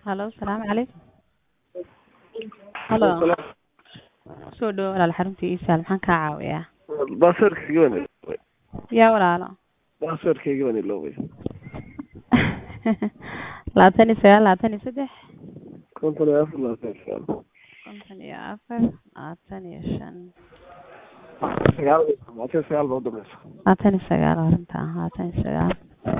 Halo, salaamu calaykum. Halo. Soo dhawo walaal xarunta iisaal maxaan kaa caawiyaa? baasaarkayga waan iloobay Yaa walaalo. baasaarkayga waan iloobay labaatan iyo sagaal labaatan iyo saddex konton iyo afar labaatan iyo sagaal konton iyo afar labaatan iyo shan sagaal labaatan iyo sagaal baa udambeysa labaatan iyo sagaal arrinta labaatan iyo sagaal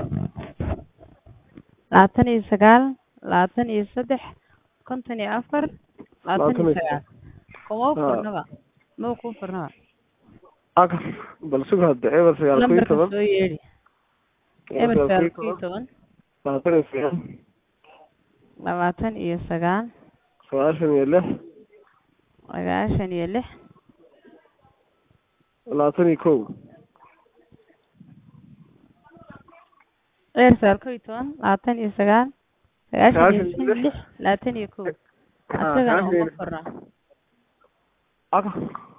labaatan iyo sagaal labaatan iyo saddex konton iyo afar labaatan iyo sagaal kuma u furnaba ma kuu furnaba aka bal sug hadda eber sagaal kow iyo lambarka toban soo yeedhi eber sagaal kow iyo toban labaatan iyo sagaal labaatan iyo sagaal sagaashan iyo lix sagaashan iyo lix labaatan iyo kow eber sagaal kow iyo toban labaatan iyo sagaal sagaashan iyo Sagaashan iyo shan lix labaatan iyo kow Ah, asagana sagaashan iyo uma lix. furna aka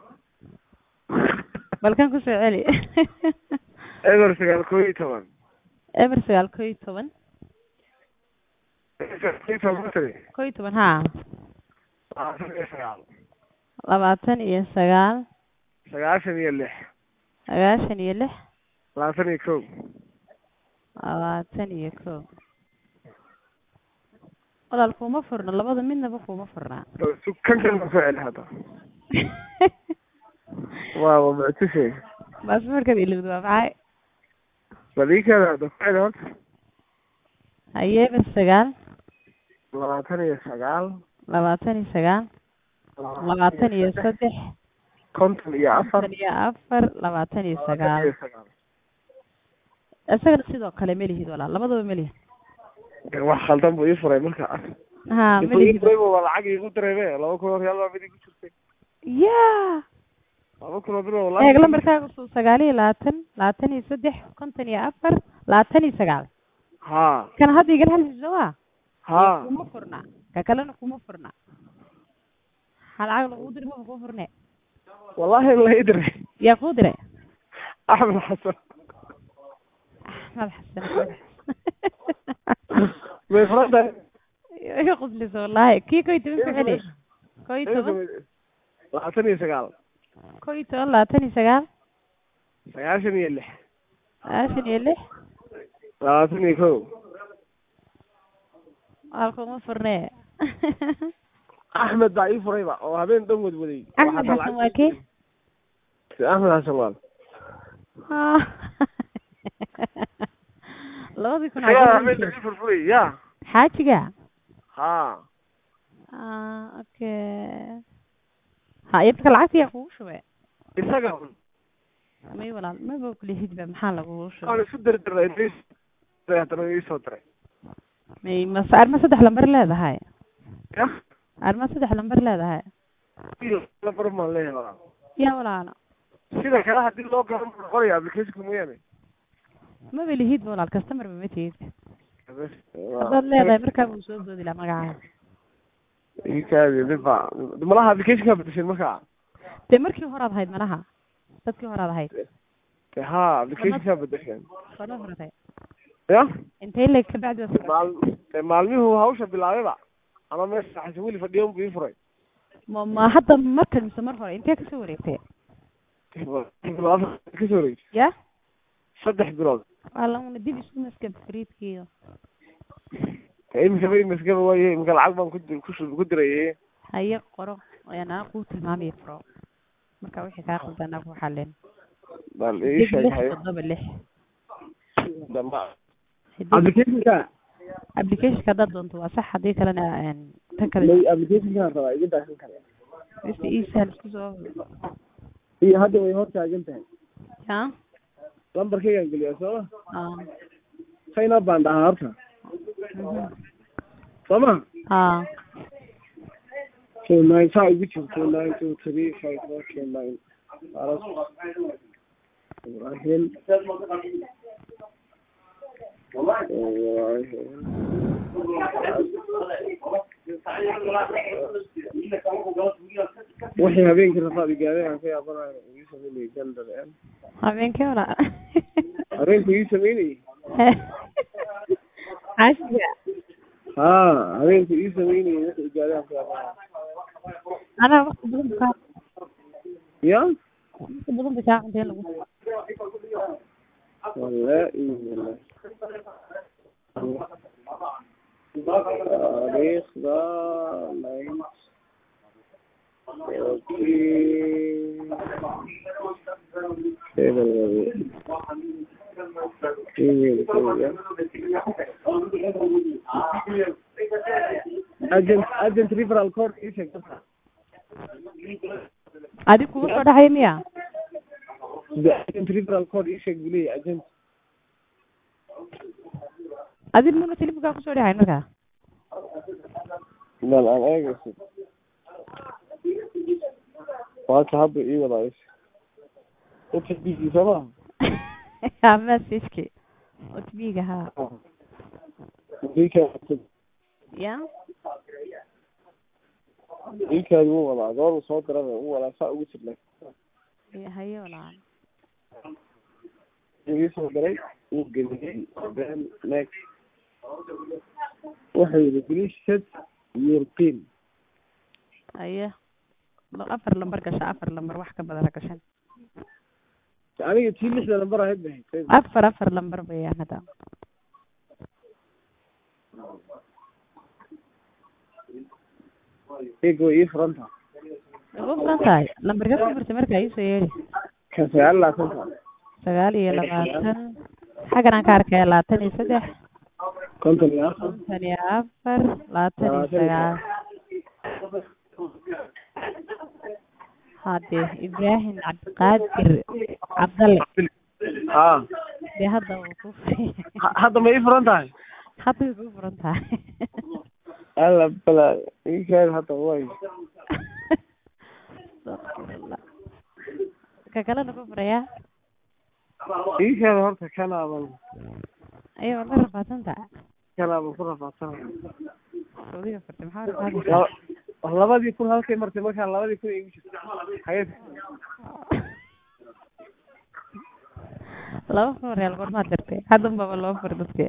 balkan kusoo celi eber sagaal kow iyo toban eber sagaal kow iyo toban eber sagaal kow iyo toban matari kow iyo toban haa labaatan iyo sagaal labaatan iyo sagaal sagaashan iyo lix sagaashan iyo lix labaatan iyo kow labaatan iyo kow walaal kuma furna labada midnaba kuma furna bal sug kan kan ma soo celi hadda waa waa muctishay baasboorkaad ilowda waa maxay bal ii keena hadda ku celi horta haye eber sagaal labaatan iyo sagaal labaatan iyo sagaal labaatan iyo saddex konton iyo afar konton iyo afar labaatan iyo labaatan sagaal iyo sagaal isagana sidoo kale ma lihid walaal labadaba ma lihid wax khaldan buu ii furay marka ha ma intuu ii lihid furay buu waa lacag iigu dareeme laba kun oo real baa mid igu jirtay ya laba kun oo bir oo eeg wallahi lambarkaaga suu sagaal iyo labaatan labaatan iyo saddex konton iyo afar labaatan iyo sagaal ha kana hadda igala hadlayso waa ha kuma furna ka kalena kuma furna ha lacag lagu diri maba kuu furne wallahi la ii diray yaa kuu diray axmed xasan axmed xasan axmed xasan may furan tahay iga qusliso wallahi kii kow iyo toban ku celi kow iyo toban labaatan iyo sagaal kow iyo toban labaatan iyo sagaal sagaashan iyo lix sagaashan iyo lix labaatan iyo kow walaal kuma furne axmed baa ii furayba oo habeen dhan wadwaday axmed xasan waa kee axmed xasan waal labadii kun isagaa xagee habeen dhan ii furfuray ya xaajiga ha ah okay ha iyo marka lacagta yaa kugu shubay isaga may walaal maba kulihidba maxaa lagugu aan shubay isu dirdiray haddana ii soo diray may mase arma saddex lambar leedahay ya arma saddex lambar leedahay lambar maan leeyahay walaal yaa walaalo sida kale hadii loo garan buu noqonaya applicationka mooyaane maba lihidba walaal customer ba ma tihid haddaad leedahay markaa buu soo boodi lahaa magacaaga ikaadi midba malaha applicationka bedeshay markaa dee markii horaad ahayd malaha dadkii horaad ahayd de ha applicationka bedesheen sona furatay ya intay leeg kabacdi waad furatay maal de maalmihuu hawsha bilaabayba ama meesha xasan weli fadhiyan buu ii furay ma ma hadda markan mise mar hore intee kasoo wareegtay kasoo wareegtay ya saddex bilood waa lamuna dib isku maskab fariidkiiyo imikaba imaskaba waaye imika lacag baan kudir kush ku diraye haye qoro ayaan kuu tilmaamaya furo marka wixii kaa qaldanaa ku xalin bal ii dib sheeg lix hayo toddoba lix damba Dib- applicationka applicationka haddaad doonto waa sax haddii kalena een, tan kale may applicationka rabaa iga daasan kara mista isahal isku soo iyo hadda way hor taagan tahay ya lambarkaygaan geliyaa sooma ah sign up baan dhahaa horta mhm. sooma ah two nine saa igu jiro two nine two three five four two nine aras ibrahim wixii habeenkii rafaad igaaday aan ka yaabanayo ii sameynayay gandar habeenkii wala habeenku ii sameynayay caashiga haa habeenku ii sameynayay wixii gaadaan ku yaqaana anaa waqti badan bu kaa ya waqti badan bay kaa cunteen lagu wallaahi wallaahi taariikhda nine agent agent referral code ii sheeg dadka adig kugu soo dhexaya miya agent referral code ii sheeg buu leeyahay agent adig muna telefonkaa kusoo dhexay markaa bal aan eegayso waaka hadda ii wadaayso utbigi sooma ha messageki otbiga ha ya iikaadi wuu wadaa goor uu soo dirana u wadaa saa ugu jirnay haye walaal ii soo diray wuu geliyey then next wuxuu yidhi please set your pin haye afar lambar gasha afar lambar wax ka badan ha gashan aniga tii lixda lambar ahayd bay hayd afar afar lambar bayaan hadda eega way ii furan tahay way ku furan tahay lambarka ku furtay markaa iisoo yeedhi kan sagaal iyo labaatan sagaal iyo labaatan xaggan aan ka arkaya labaatan iyo saddex konton iyo afar konton iyo afar labaatan iyo sagaal hade ibraahim cabdiqaadir cabdalle haa dee hadda wuu ku furan Ha- hadda ma ii furan tahay hadda way ku furan tahay alla bala iikaadi hadda way ka kalena ku furayaa iikaadi horta kanaaban ayo waad la rafaadsan tahay kanaaban ku rafaadsanay saudiga furtay maxaa rafaadaysaa Laba- labadii kun halkay martay markaan labadii kun igu jirto haye laba kun real goormaad dirtay haddan baba loo fur dadka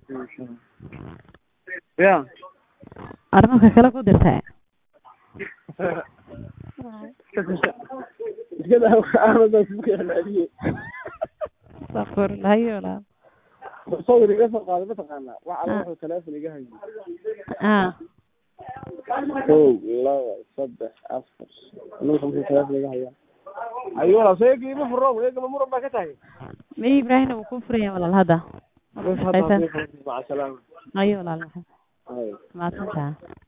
ya arrinka kale ku dirtay iska daa ahmada kuka celceliyey safur hayo walaal sawir iga soo qaaday mataqaanaa wax alla wuxuu teleefon iga hayay ah kow laba saddex afar aniga muxuu teleefon iga hayaa ayo walaal soo eega ima furo eegama muran baa ka tahay may ibraahimna wuu ku furaya walaal hadda bas hadda maca salaama ayo walaal maxay Ayo. mahadsantaha